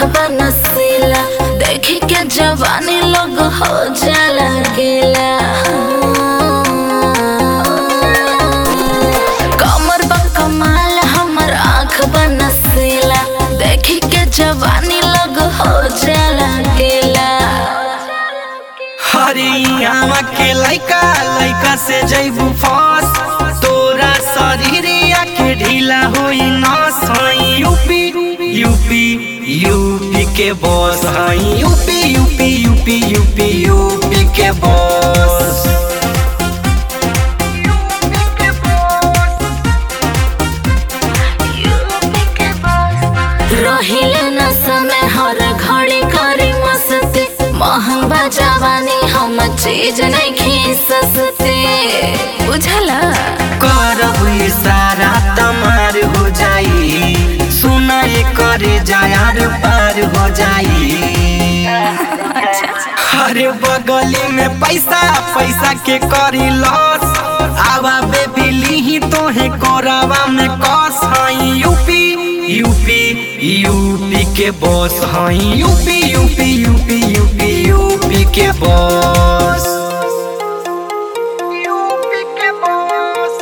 बनसीला देखी के जवानी लोग हो जाला गेला कमर बा कमाल हमर आँख बनसीला देखी के जवानी लोग हो जाला गेला हरियाणा के लइका लइका से जैबू फस तोरा शरीरिया के ढीला होई नस हई यूपी यूपी यूपी के बॉस हई UP UP UP UP UP के बॉस रहिले न समय हर घड़ी करी मस्ती महंगा जवानी हम चीज नहीं खी सस्ती बुझला करब इशारा तमार हो जाई सुनाए करे जायार पार हो जाई अरे बगली में पैसा पैसा के करी लॉस आवा बेबी लीही तोहे कोरावा में कस हई यूपी यूपी यूपी के बॉस हई UP UP UP UP UP के बॉस यूपी के बॉस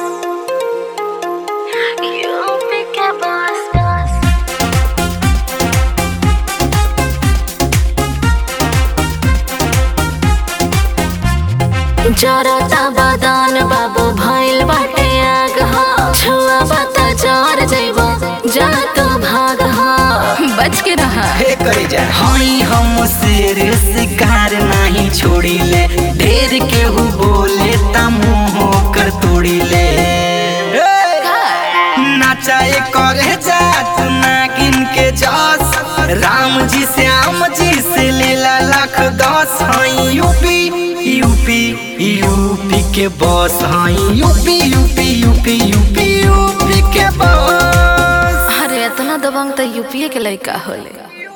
जरता बदन बाबू भइल बाटे आग हो छुआ बता जर जइबो जा तो भाग हो बच के रहा हे करे जा हई हम शेर शिकार नहीं छोड़ी ले ढेर केहू बोले त मुंह कर तोड़ी ले नचाए करे जा तू नागिन के जस राम जी श्याम जी से लेला लाख दस हई यूपी यूपी यूपी के बॉस हई UP UP UP UP UP के बॉस अरे इतना दबंग तो यूपीए के लड़का होले